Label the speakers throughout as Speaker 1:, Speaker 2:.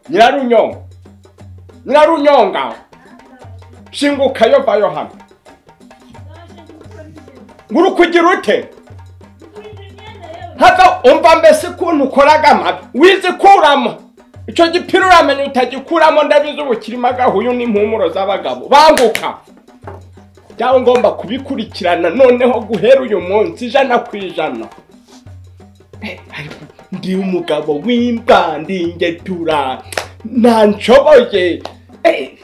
Speaker 1: nyirarunyonga nyirarunyonga shinguka yo vayo hano nguru kugira ute hava umva mbese ukuntu ukoraga amabi wizikuramo icyo gipira uramenya utagikuramo ndabizi ubu kirimo agahuyu n'impumuro z'abagabo banguka cyangwa ngomba kubikurikirana noneho guhera uyu munsi ijana ku ijana ndi umugabo w'imba ndi ingetura ntanshoboye Eh,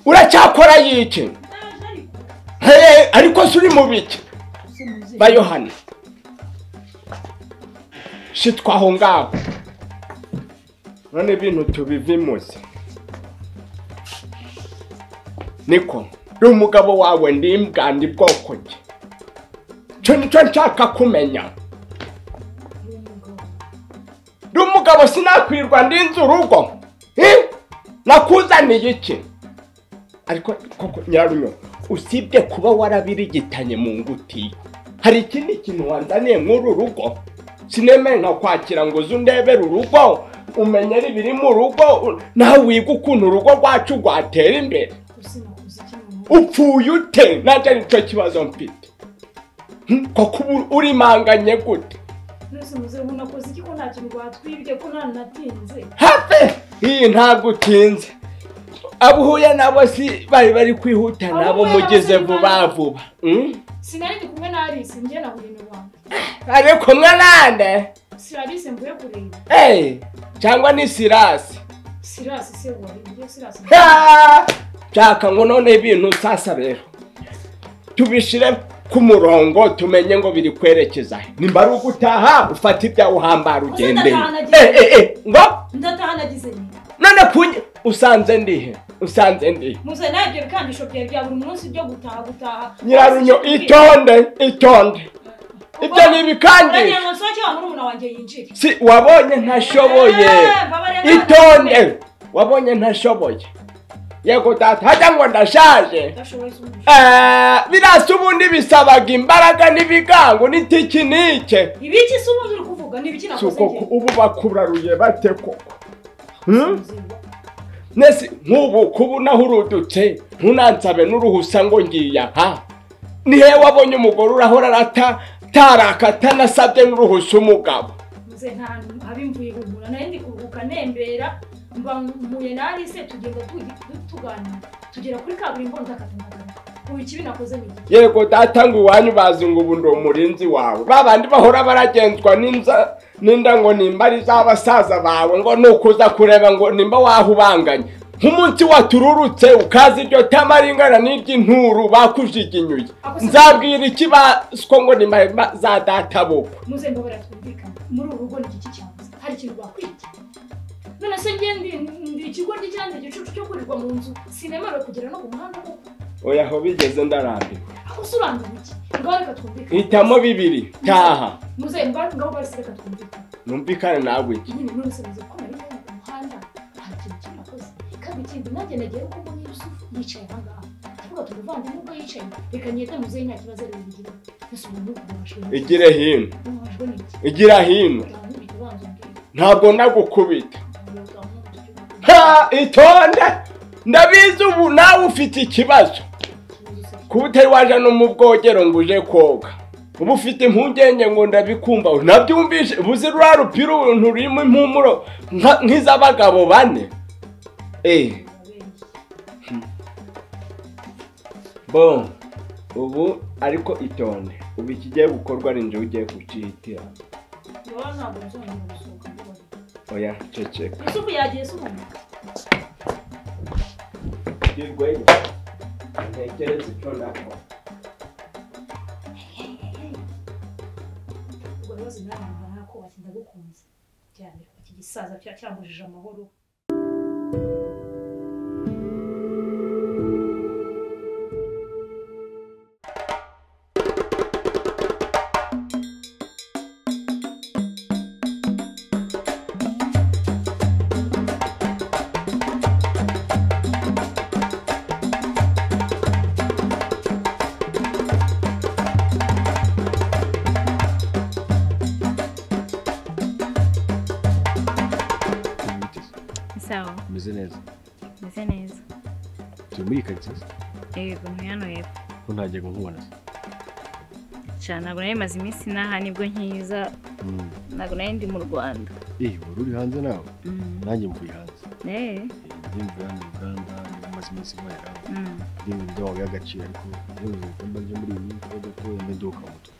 Speaker 1: uracyakora yiki Hey, ariko suri mu biki ba yohani shitwa aho ngaho none ibintu tubivimuze niko ndi umugabo wawe ndi imbwa ndi bwoko ki cyo nicyo nshaka kumenya ndi umugabo sinakwirwa ndi inzu urugo Eh? nakuzaniye iki ariko koko nyirarunyo usibye kuba warabirigitanye mu nguti hari ikindi kintu wanzaniye nk'uru rugo sinemere nka kwakira ngo uze undebere urugo umenye ibiri mu rugo u- nawe wiga ukuntu urugo rwacu rwatera imbere upfuye ute nanjye nicyo kibazo mfite Hmm, koko ubu urimanganye gute
Speaker 2: mwese muzeho unakoze iki ko nta kintu batwibye ko ntanatinze
Speaker 1: hafi iyi ntabwo utinze abo uhuye nabo si bari bari kwihuta nabo mugize vuba vuba Hmm?
Speaker 2: sinari ndi kumwe na alice njye nahuye na rwanda
Speaker 1: ari kumwe nande
Speaker 2: si alice mvuye kureba
Speaker 1: Eh, cyangwa ni sirasi
Speaker 2: sirasi se wari ibyo sirasi
Speaker 1: Ah! shaka ngo none ibintu sasa rero tubishire ku murongo tumenye ngo biri kwerekeza he nimba ari ugutaha ufata ibyawe uhambara ugendeye
Speaker 2: Uzatahana
Speaker 1: Eh, eh, eh, ngo
Speaker 2: ndataha nagize nyina
Speaker 1: none kunye usanze ndihe usanze ndihe
Speaker 2: muze nawe ibyo bikandisho byawe bya buri munsi byo gutaha gutaha
Speaker 1: nyirarunyo itonde itonde ibyo ni ibikandisho
Speaker 2: uragira ngo nsohoke wa murumuna wanjye yinjire
Speaker 1: si wabonye ntashoboye
Speaker 2: Eh, babareba
Speaker 1: itonde wabonye ntashoboye yego data hajya ngo ndashaje
Speaker 2: udashoboye se umushaka
Speaker 1: Eh, birasa ubundi bisabaga imbaraga n'ibigango n'itekinike
Speaker 2: ibiki se ubundi uri kuvuga ni ibiki
Speaker 1: Si
Speaker 2: nakoze
Speaker 1: uko ku-
Speaker 2: njye
Speaker 1: ubu bakuraruye bate koko Hmm?
Speaker 2: Muze,
Speaker 1: nese nk'ubu kuba unahurudutse ntunansabe n'uruhusa ngo ngiye aha nihe wabonye umugore urahora arata taraka atanasabye n'uruhusa umugabo
Speaker 2: muze nta hantu haba imvuye ihumura nayo ndi kuruhuka nembera mba mpuye na alice tugenda tu- tu- tuganira tugera kuri kaburimbo ndakatanakana ubu ikibi nakoze ni iki
Speaker 1: yego data ngo iwanyu bazi ngo ubu ndi umurinzi wawe ba bandi bahora baragenzwa n'inza n'inda ngo nimba ari iz'abasaza bawe ngo nuko uza kureba ngo nimba wahubanganye nk'umunsi watururutse ukaza iryo tama ringana n'iry'inturu bakujiginyuye nzabwira iki baswo ngo nimba nimba za data bukwe
Speaker 2: muze mbabara twumvikane muri uru rugo ni iki cyanze hari ikintu bakwita none se njye ndi ndi ikigoryi cyangwa igicucu cyo kurirwa mu nzu sinemerewe kugera no ku muhanda kuko
Speaker 1: oya aho bigeze ndarambiwe
Speaker 2: aho usobanura iki ngaho reka twumvikane
Speaker 1: hitamo bibiri taha
Speaker 2: muze mba- ngaho barisi reka twumvikane
Speaker 1: numvikane nawe iki
Speaker 2: nyine none se muze ko nari hano ku muhanda hari ikintu cy'amakoze kandi ikindi nanjye nagiye kuko mbonye yusufu yicaye aha ngaha tuvuga turi umuvandimwe ubwo yicaye reka nyete muze nta kibazo ari bugira mbese umuntu ububashwe n'iki
Speaker 1: igire hino
Speaker 2: ububashwe n'iki
Speaker 1: igira hino
Speaker 2: ntabwo
Speaker 1: ntabwo
Speaker 2: ntibihita ubanza umbwira
Speaker 1: nagukubita
Speaker 2: ntabwo ntabwo ntabwo
Speaker 1: ha itonde ndabizi ubu nawe ufite ikibazo kuba utari waje no mu bwogero ngo uje koga uba ufite impungenge ngo ndabikumva nabyumvise buze ruriya rupira uruntu rurimo impumuro nka- nk'iz'abagabo bane eh bo ubu ariko itonde ubu ikigiye gukorwa ni njye ugiye kucihitira oya ceceka
Speaker 2: yusufu yagiye se umuntu
Speaker 1: girweyo ntekereze icyo nakora
Speaker 2: ubwo bibazo birangira nako bati ndagukunze cyane iki gisaza cya- cyambujije amahoro
Speaker 3: umeze neza
Speaker 4: meze neza
Speaker 3: turi muri karitsiye
Speaker 4: yego ntuye hano yepfo
Speaker 3: ko ntajya nkubona se
Speaker 4: cyane ntabwo nari maze iminsi n'aha nibwo nkiza
Speaker 3: Mm.
Speaker 4: ntabwo nari ndi mu rwanda
Speaker 3: eh wari uri hanze nawe
Speaker 4: Mm.
Speaker 3: nanjye mvuye hanze
Speaker 4: Eh,
Speaker 3: Eh, ndi mu Uganda Uganda niba maze iminsi nkorera
Speaker 4: mm.
Speaker 3: ndi mu byo wabiha agaciro ariko iyo mu bikorwa byo muri iyi minsi urabona ko yameduka mu mutwe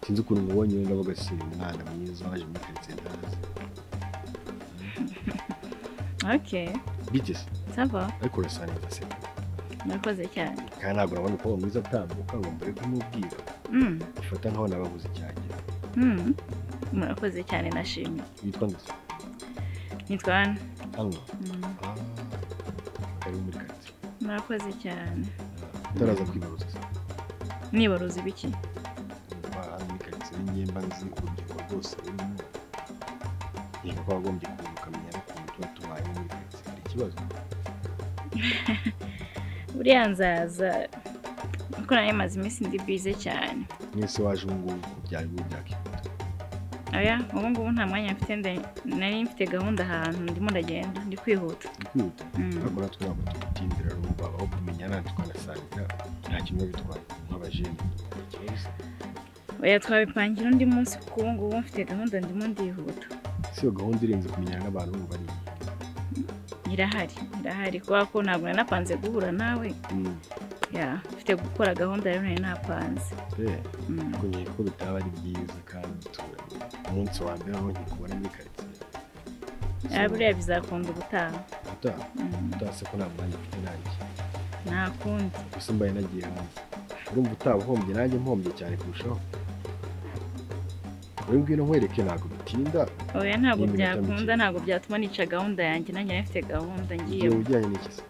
Speaker 3: sinzi ukuntu mubonye wenda bagasiba umwana mwiza waje muri karitsiye ntazi
Speaker 4: ok
Speaker 3: bite se
Speaker 4: sava
Speaker 3: ariko urasa neza se
Speaker 4: murakoze cyane
Speaker 3: kandi ntabwo urabona ko uwo mwiza atambuka ngo mbere kumubwira
Speaker 4: Mm,
Speaker 3: ufata nkaho nababuze icyagira
Speaker 4: mm. murakoze cyane nashimye
Speaker 3: witwa ndetse
Speaker 4: nitwa hano
Speaker 3: hano kari muri karitsiye
Speaker 4: murakoze cyane
Speaker 3: utaraza kwibaruza se
Speaker 4: nibaruza ibiki
Speaker 3: niba hano muri karitsiye n'imyemba nzi urubyiruko rwose rurimo niba wagombye kuza ukamenya n'ukuntu tuba tubaye muri karitsiye hari ikibazo
Speaker 4: buriya nzaza kuko nari maze iminsi ndi bize cyane
Speaker 3: mwese waje ubu ngubu byari ubu byakikunda
Speaker 4: oya ubu ngubu nta mwanya mfite nda- nari mfite gahunda ahantu ndimo ndagenda ndi kwihuta
Speaker 3: kwihuta
Speaker 4: Mm.
Speaker 3: ariko natwe ntabwo tugutindira rumva aho kumenyana tukanasangira nta kimwe bitwaye nk'abajene
Speaker 4: oya twabipangira undi munsi kuko ubu ngubu mfite gahunda ndimo ndihuta
Speaker 3: si iyo gahunda irenze kumenyana n'abantu bumva ari
Speaker 4: irahari irahari kubera ko ntabwo nari napanze guhura nawe
Speaker 3: iyi
Speaker 4: ya mfite gukora gahunda rero nari napanze
Speaker 3: Eh,
Speaker 4: Mm.
Speaker 3: ariko nkeka ko bitaba ari byiza kandi duturanye umunsi wa mbere aho nkikubona muri karitsiye
Speaker 4: Ah, buriya bizakunda ubutaha
Speaker 3: utaha
Speaker 4: Mm,
Speaker 3: utase ko nta mwanya mfite nanjye
Speaker 4: nta kundi
Speaker 3: gusa mbaye nagiye hanze urumva utaba uhombye nanjye mpombye cyane kurushaho uri ngwino nkwereke ntabwo bitinda
Speaker 4: oya ntabwo
Speaker 3: Ni iminota
Speaker 4: byakunda
Speaker 3: mike.
Speaker 4: ntabwo byatuma nica gahunda yanjye nanjye nari mfite gahunda
Speaker 3: igihe
Speaker 4: ngiye
Speaker 3: ujyanye n'ikisi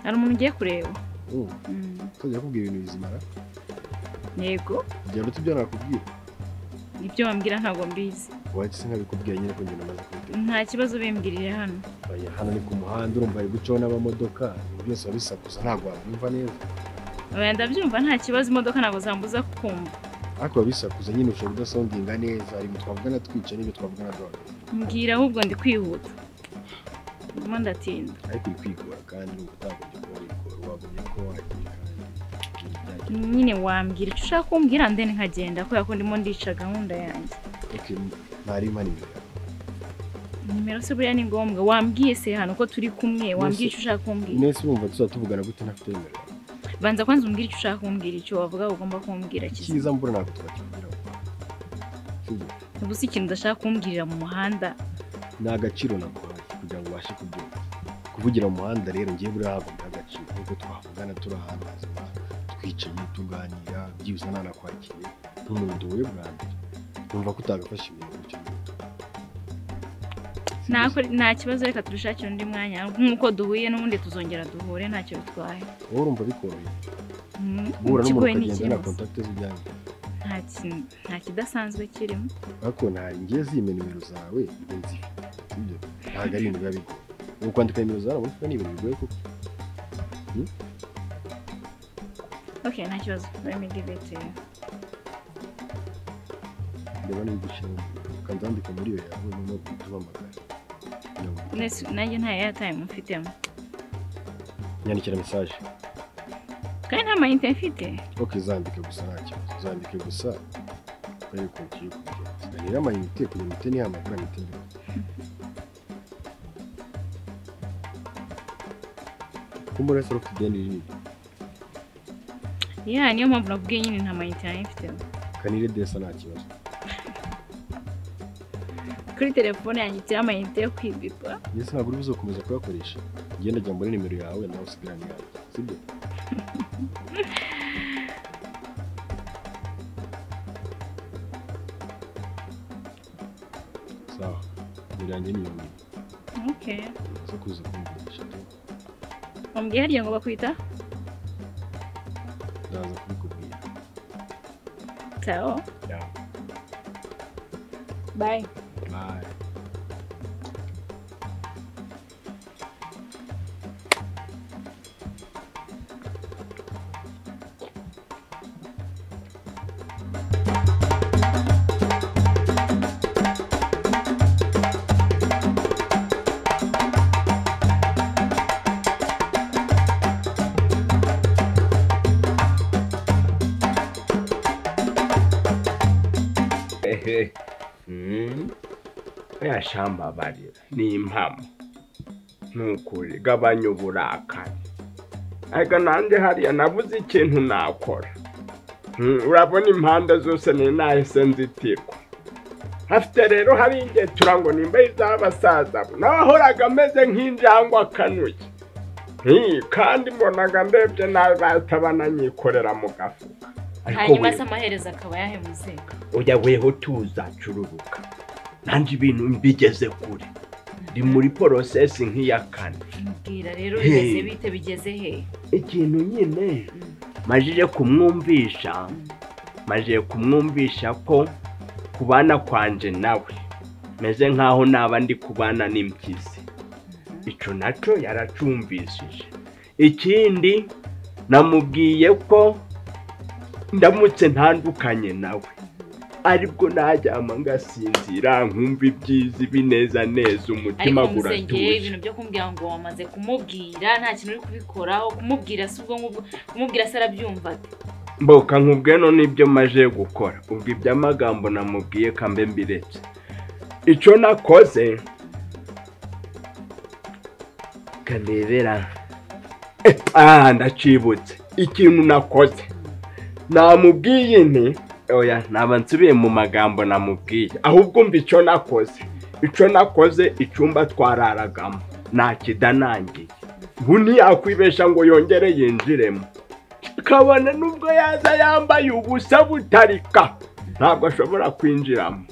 Speaker 4: hari umuntu ugiye kureba
Speaker 3: Mm,
Speaker 4: Mm,
Speaker 3: utazajya akubwira ibintu bizimara
Speaker 4: yego
Speaker 3: igihe uruta ibyo nakubwira
Speaker 4: ibyo wambwira ntabwo mbizi
Speaker 3: wahise nkabikubwiye nyine ko ngenda maze kubiteka
Speaker 4: nta kibazo ubimbwirire hano
Speaker 3: Oya, hano ni ku muhanda urumva hari gucaho n'amamodoka ibintu byose biba bisakuza ntabwo wabyumva neza
Speaker 4: oya ndabyumva nta kibazo imodoka ntabwo zambuza kumva
Speaker 3: ariko biba bisakuza nyine ushobora udasondinga neza hari ibintu twavugana twica n'ibyo twavugana duhagaze
Speaker 4: mbwira ahubwo ndi kwihuta ndimo ndatinda
Speaker 3: ariko uri kwigora kandi urumva utagombye kuba wigora wagombye ko wagiye kandi ibintu byagiye
Speaker 4: nyine wambwira icyo ushaka kumbwira ndeni nkagenda kubera ko ndimo ndica gahunda yanjye
Speaker 3: okay ntari mani imbere yawe
Speaker 4: nimero se buriya ni ngombwa wambwiye se hano ko turi kumwe wambwiye icyo ushaka kumbwira
Speaker 3: mwese urumva tuzaba tuvugana gute ntafite nimero yawe
Speaker 4: banza kwanza umbwira icyo ushaka kumbwira icyo wavuga ko ugomba kumbwira kiza
Speaker 3: icyiza mbura ntabwo twakibwiraho sibyo
Speaker 4: ubu si ikintu udashaka kumbwirira mu muhanda
Speaker 3: ni agaciro naguhaye kugira ngo ubashe kubyumva kuvugira mu muhanda rero ngiye buriya hagombye agaciro nk'uko twavugana turi ahantu hazima twicaye tuganira byibuze nanakwakiriye nk'umuntu duhuye bwa mbere numva ko utagafashe ibintu gutyo gutyo. Si
Speaker 4: nta
Speaker 3: byiza?
Speaker 4: nta kibazo reka turishakire undi mwanya nk'uko duhuye n'ubundi tuzongera duhure ntacyo bitwaye
Speaker 3: wowe urumva bikoroheye
Speaker 4: Mm,
Speaker 3: guhura n'umuntu
Speaker 4: ikigoye ni
Speaker 3: ukagenda na
Speaker 4: ikibazo
Speaker 3: kontakite zijyanye
Speaker 4: nta ki- nta kidasanzwe kirimo
Speaker 3: ariko nta ngiye zimye nimero zawe mbe nzifite sibyo ntabwo ari ibintu biba bigoye ubu kwandika nimero zawe urabona ko ni ibintu bigoye kuko
Speaker 4: ok nta kibazo let me give it to you
Speaker 3: ndabona bigushima kandi wandika muri iyo yawe noneho utubamagara kugira ngo
Speaker 4: Nese- nanjye nta airtime mfitemo
Speaker 3: nyandikira mesaje
Speaker 4: kandi nta mayinite mfite
Speaker 3: ok zandike gusa nta kibazo zandike gusa ariko ugiye kubigenza rero amayinite kugira imiti ntihamagara imiti mbere kumbura se rufite ideni rinini
Speaker 4: ya niyo mpamvu nakubwiye nyine nta mayinite nari mfitemo
Speaker 3: kanire desa nta kibazo
Speaker 4: kuri telefone yanjye iteho amayinite yo kwibipa
Speaker 3: ndetse ntabwo uri buze gukomeza kuyakoresha ugenda ajya muri nimero yawe nawe usigarane iyawe sibyo sawa nimero yanjye ni iyo ngiyo
Speaker 4: ok
Speaker 3: uza kuza kumvungisha tu
Speaker 4: wambwiye harya ngo bakwita
Speaker 3: ndaza kubikubwira
Speaker 4: tao
Speaker 3: Yeah.
Speaker 4: bye
Speaker 3: Bye.
Speaker 1: yashambabarira ni impamo ni ukuri gabanya uburakari ariko nanjye hariya nabuze ikintu nakora Mm, urabona impande zose ni nahise nzitirwa hafite rero hari igihe turango nimba iz'abasaza bo nawe ahoraga ameze nk'injangwe akanuye Mm, kandi mbonaga ndebye nawe bahita bananyikorera mu gafuka
Speaker 4: hanyuma se
Speaker 1: we-
Speaker 4: amaherezo akaba yahemuze
Speaker 1: oya weho tuza cururuka nanjye ibintu mbigeze kure ndi muri porosesi nk'iya kane
Speaker 4: mbwira rero
Speaker 1: Hey.
Speaker 4: bimeze bite bigeze he
Speaker 1: ikintu nyine majije kumwumvisha majije kumwumvisha ko kubana kwanje nawe meze nk'aho naba ndi kubana n'impyisi icyo nacyo yaracumvishije ikindi namubwiye ko ndamutse ntandukanye nawe aribwo najyama ngasinzira nkumva ibyiza ibineza neza umutima
Speaker 4: ariko musengeye
Speaker 1: guratuje
Speaker 4: ibintu byo kumbwira ngo wamaze kumubwira nta kintu uri kubikoraho kumubwira si ubwo ngubwo kumubwira se arabyumva ate
Speaker 1: mboka nkubwe no nibyo maje gukora ubwo iby'amagambo namubwiye kambe mbiretse icyo nakoze karebera aha ndacibutse ikintu nakoze namubwiye nti oya naba nsubiye mu magambo namubwiye ahubwo umva icyo nakoze icyo nakoze icyumba twararagamo nakidanangiye ubu ntiyakwibesha ngo yongere yinjiremo kabone nubwo yaza yambaye ubusa butarika ntabwo ashobora kwinjiramo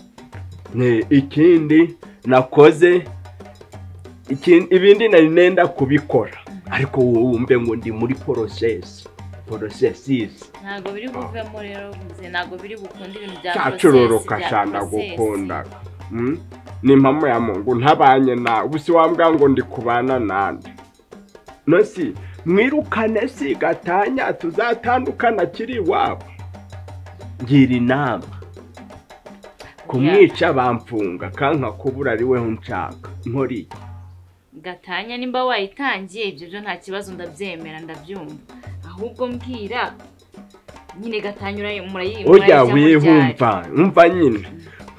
Speaker 1: Ni ikindi nakoze iki- ibindi nari nenda kubikora ariko wowe wumve ngo ndi muri porosesi porosesisi
Speaker 4: ntabwo biri buvemo rero muze ntabwo biri bukunde ibintu bya
Speaker 1: cyacururuka
Speaker 4: process, bya
Speaker 1: cyane
Speaker 4: process.
Speaker 1: gukundaga Mm? ni impamo ya mungu ntabanye nawe ubu si wambwira ngo ndi kubana nande no si mwirukane si gatanya tuzatandukana kiri iwabo ngira inama kumwica bamfunga kanka kubura ari weho nshaka nkori
Speaker 4: gatanya nimba wayitangiye ibyo byo nta kibazo ndabyemera ndabyumva ahubwo mbwira nyine gatanya urayi- murayi
Speaker 1: urya
Speaker 4: murayijyamo ryari.
Speaker 1: wihumva umva nyine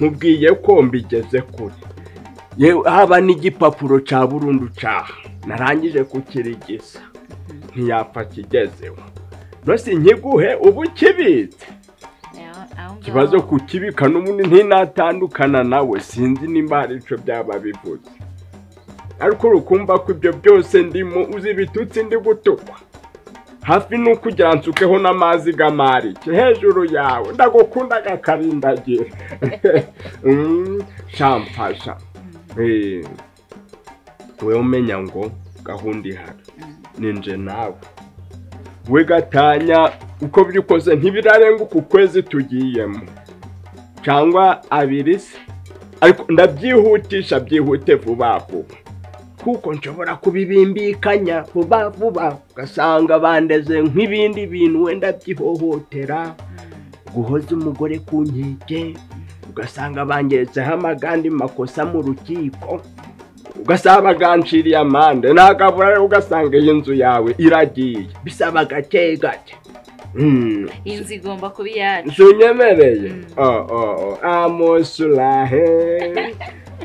Speaker 1: nkubwiye ko mbigeze kure yewe haba n'igipapuro cya burundu cyaha narangije kukirigisa ntiyapfa kigezeho rwose nkiguhe ubu kibitse
Speaker 4: Aho- aho ngaho.
Speaker 1: ikibazo kukibika n'ubundi ntinatandukana nawe sinzi nimba hari icyo byaba bivuze ariko urukumva ko ibyo byose ndimo uzi ibitutsi ndi gutukwa hafi ni ukugira nsukeho n'amazi g'amarike hejuru yawe ndagukunda gakarindagira Mm, shamfasha Eh, wowe umenya ngo gahunda ihari ninje nawe we gatanya uko byukoze ntibirarenguka ukwezi tugiyemo cyangwa abiri se ariko ndabyihutisha byihute vuba vuba kuko nshobora kubibimbikanya vuba vuba ugasanga bandeze nk'ibindi bintu wenda byihohotera guhoza umugore ku nkeke ugasanga bangeretseho amagandi makosa mu rukiko ugasaba baganciriye amande nagabura rero ugasanga iyi nzu yawe iragiye bisaba gake gake Mm.
Speaker 4: iyi nzu igomba kuba iyacu
Speaker 1: Sunyemereye.
Speaker 4: Mm.
Speaker 1: Oh, oh, oh. Amusulahe.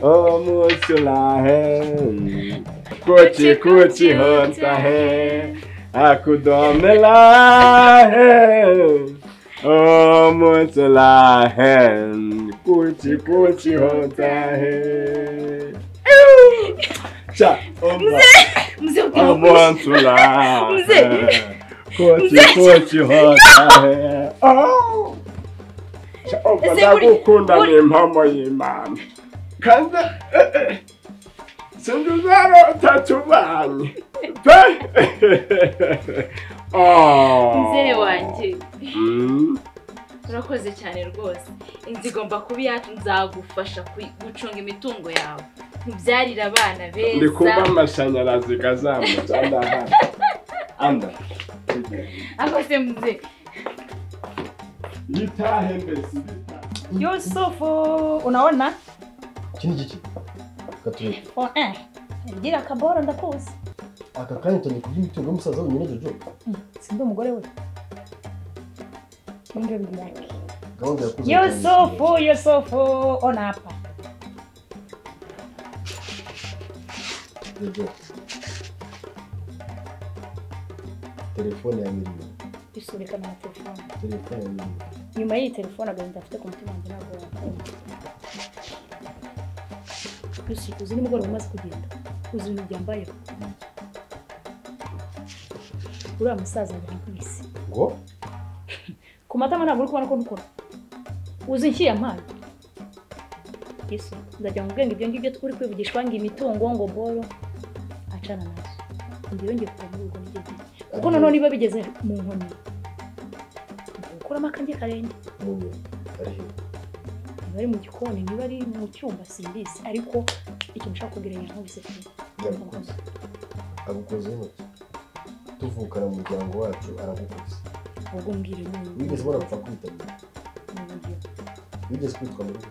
Speaker 1: Omusulahe. Kuchi kuchi hontahe. Akudomelahe. Omusulahe. Kuchi kuchi hontahe. Ew! Cha, omba.
Speaker 4: muze ubwira ukuntu-
Speaker 1: Omusulahe.
Speaker 4: Mzee.
Speaker 1: Kochi
Speaker 4: Mzee.
Speaker 1: kochi hotahe. Oh!
Speaker 4: Ese buri-
Speaker 1: ndagukunda
Speaker 4: buri-
Speaker 1: ni impamo y'imana kandi eh, eh, sinzi uzarota tubanye pe Oh.
Speaker 4: muzehe wanjye
Speaker 1: Mm.
Speaker 4: urakoze cyane rwose inzu igomba kuba iyacu nzagufasha ku- gucunga imitungo yawe mubyarire abana
Speaker 1: ndi kumva
Speaker 4: beza
Speaker 1: amashanyarazi gazamutse andahari anda
Speaker 4: akoze muze
Speaker 1: yitahe mbese
Speaker 2: Yusufu, unaona?
Speaker 5: iki ni iki katurebe
Speaker 2: Oh, eh. Gira kaboro ndakuzi.
Speaker 5: aka kanya utangiye kurya imitungo y'umusaza wenyine jojo
Speaker 2: Sindi umugore we. Ndio bibi yake.
Speaker 3: gahunda yakoze
Speaker 2: yosefu yosefu ona hapa
Speaker 3: telefone ya miliyoni
Speaker 2: bisunikana na telefone
Speaker 3: telefone ya miliyoni
Speaker 2: nyuma y'iyi telefone agahinda afite ku mutima wanjye ntabwo wakunda gusa uzi nimugoroba umaze kugenda uzi ibintu byambayeho uriya musaza yarakubise
Speaker 3: ngo
Speaker 2: ku matama ntabwo uri kubona ko nukora uzi nshyira mpaye yesu ndagira ngo ubwenge ibyo ngibyo uri kwivugishwa ngo imitungo ngo boro acana nazo ngewe ngiye kuva muri urwo rugendo kuko nanone biba bigeze mu nkoni ukuramo akanjye karenge
Speaker 3: ngo ari heza
Speaker 2: niba ari mu gikoni niba ari mu cyumba simbizi ariko ikintu ushaka kubwira yankubise pe
Speaker 3: yagukoze agukoze intoki tuvukana mu muryango wacu aragukoze
Speaker 2: ubwo mbwira ni
Speaker 3: wigeze ubona gupfa kwitabira wigeze kwitwa mu rugo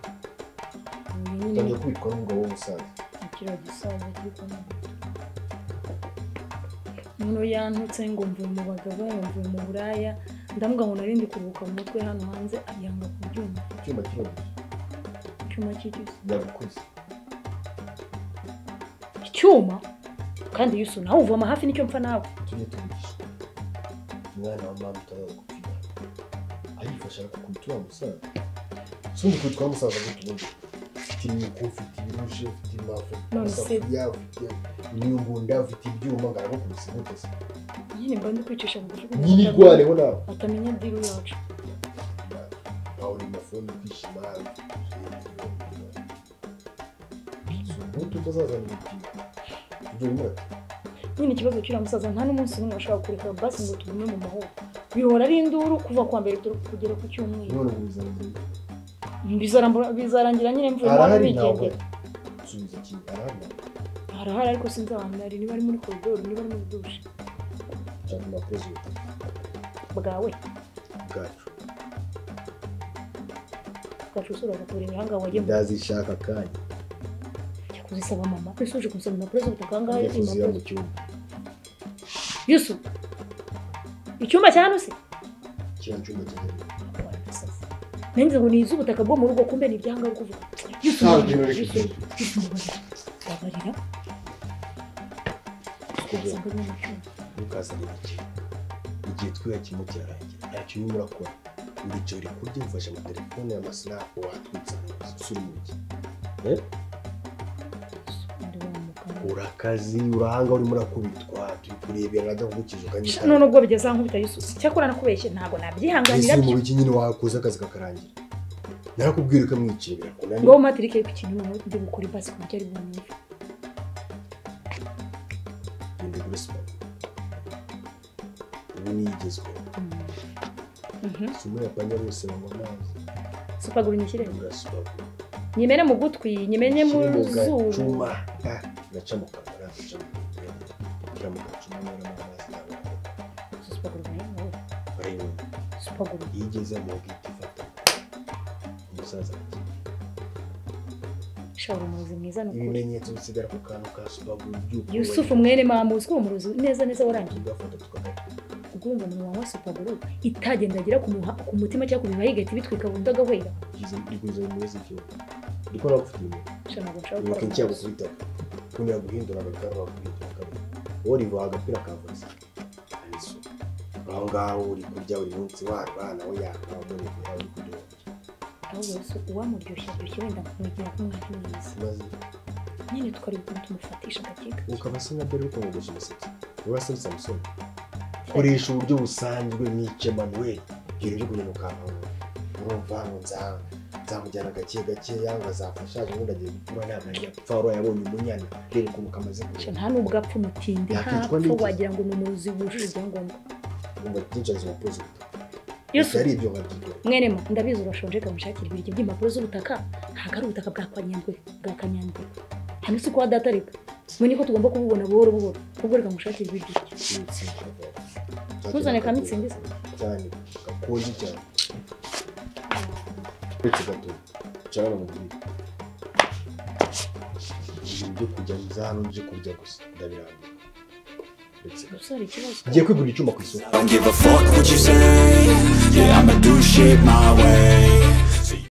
Speaker 3: utangiye kwitwa n'umugabo w'umusaza
Speaker 2: ikiriya gisaza kiri kumubita umuntu yantutse ngo mvuye mu bagabo ngo mvuye mu buraya ndavuga ngo nari ndi kuruhuka mu mutwe hano hanze yanga ku byuma
Speaker 3: icyuma kiroroshye
Speaker 2: icyuma cy'icyuma
Speaker 3: yagukoze
Speaker 2: icyuma kandi yusu nawe uvoma hafi n'icyo mpfa nawe
Speaker 3: tujye tubigisha umwana wa mama utabaye gupfira arifasha kukwita wa musaza sundi kwitwa umusaza gute ubundi ufite imyuko ufite ibirushe ufite imafu ufite
Speaker 2: None se-
Speaker 3: amasafuriya ufite imyumbunda ufite ibyuma ngo aragukubise guteze
Speaker 2: nyine mba ndi kwicisha bugufi
Speaker 3: nyirigwareho nawe
Speaker 2: atamenya diru yacu
Speaker 3: aho ni mafoni kwishima tutazazana ibipimo ibyo bimwe
Speaker 2: nyine ikibazo cy'uriya musaza nta n'umunsi n'umwe washobora kureka basi ngo tugume mu mahoro bihora ari induru kuva kuwa mbere kugera ku cyumweru
Speaker 3: none ubuzima
Speaker 2: Bizarambura- bizarangira nyine mvuye mu mahoro
Speaker 3: arahari ntabwo
Speaker 2: bigendera
Speaker 3: subiza kimwe arahari ntabwo
Speaker 2: harahari ariko sinzi ahantu ari niba ari muri koridoro niba ari muri dushe
Speaker 3: cyane abakozi
Speaker 2: bwawe
Speaker 3: bwacu
Speaker 2: bwacu usura agakura imihanga wagiye mu-
Speaker 3: ndazishaka kanya
Speaker 2: Jya kuzisaba mama ese uje kumusaba impapuro z'ubutaka aha ngaha
Speaker 3: njya kuziba mu
Speaker 2: impapuro
Speaker 3: cyumba
Speaker 2: yusu icyumba cya hano se
Speaker 3: kiriya cyumba cyane
Speaker 2: Warasaze. nanjye ngo ni iz'ubutaka bwo mu rugo kumbe ni ibyanga ari kuvuga yusu
Speaker 3: nta
Speaker 2: mbabarira,
Speaker 3: rugero
Speaker 2: Yusu,
Speaker 3: rifite
Speaker 2: Yusu, mbabarira. mbabarira twasanga ari mu cyumba
Speaker 3: ntukazane ibiki igihe twiga kimwe kirarangira ntacyo urimo urakora urugero kurya ufashe na telefone ya masinapu watwitsa usura umugi
Speaker 2: Ndi wa mugabo.
Speaker 3: urakazi urahanga urimo urakubitwa turi kurebera adakugukije ukanyita
Speaker 2: none ubwo bigeze aho nkubita yusu cyakora nakubeshye ntabwo nabyihanganira
Speaker 3: ese mu
Speaker 2: byo
Speaker 3: biki nyine wakoze akazi kakarangira narakubwira ukamwicira birakunaniye
Speaker 2: ngo umpatirike ku kintu ndi bukuri basi ku buryo ari bumwumve
Speaker 3: genda kuri siporo ubu niyigezweho si muri yapanya bose banywa amazi
Speaker 2: supaguru nyishyire
Speaker 3: ura siporo
Speaker 2: nyimene mu gutwi nyimene mu
Speaker 3: Ushyire
Speaker 2: zuru
Speaker 3: mu gacuma Ah, uraca mu kanwa uraca mu kanwa uraca mu gacuma uramo amazi ntabwo
Speaker 2: supaguru nayo nawe.
Speaker 3: arayibona
Speaker 2: supaguru
Speaker 3: iyo igeze mu bwite ifata umusaza ati
Speaker 2: shawura umurozi mwiza ni ukuri
Speaker 3: ibimenyetso bisigara ku kantu ka siporo by'uko
Speaker 2: yusufu mwene mamuzi ko umurozi neza neza warangiye
Speaker 3: tugafata tukagata
Speaker 2: ubwo wumva umuntu wanywa supaguru itagendagera ku muha- ku mutima cyangwa ku bihaha igahita ibitwika burundu agahwera
Speaker 3: rikoze mu mezi igihugu ndiko nagufite ibintu
Speaker 2: Sha ntabwo nshaka gukora
Speaker 3: ibuka icyago
Speaker 2: amarozi.
Speaker 3: kubitaka kumira guhindura agakaru waguhindura akabu woriva agapira kavuze ariso aho ngaho uri kurya buri munsi warwana we yaka umurebera uri kurya
Speaker 2: ahubwo yesu uwamuryoshya aryoshya wenda kumwegera nk'umwana mwiza
Speaker 3: maze
Speaker 2: nyine tukareba ukuntu tumufatisha agakiga
Speaker 3: ukaba se nka dore uri kumwogosha umusatsi urasa ni samusoni koresha uburyo busanzwe mwice manuel ibintu byo kugenda ukankanga urumva ngo nza- nzamujyana gake gakeya ngo azafasha ubundi agiye gutuma nama yapfa wari yabonye umunyana rero ukuntu kamaze
Speaker 2: Sha
Speaker 3: kureba
Speaker 2: nta n'ubwo apfa umutindi
Speaker 3: Yakitwa
Speaker 2: ntapfa
Speaker 3: n'iki?
Speaker 2: wagira ngo ni umurozi wujuje ibyangombwa
Speaker 3: umva byinshi azi umupozi
Speaker 2: yesu
Speaker 3: ari ibyo nkabyigora
Speaker 2: mwene ma ndabizi urashonje kamushakira ibiryo by'impapuro z'ubutaka ntabwo ari ubutaka bwa kanyandwe bwa kanyandwe hano si kwa data reka mwe niko tugomba kububona buhoro buhoro ubwo reka mushakire ibiryo Ntuzane ka Mitsindi se?
Speaker 3: cyane gakonje cyane uretse gato cyane mu gihe ibintu byo kurya nza hano byo kurya gusa ndabirangiye
Speaker 2: umusore ikibazo
Speaker 3: ngiye kwigurira icyuma ku isoko
Speaker 6: I don't give a fuck what you say. Yeah, I'ma do shit my way.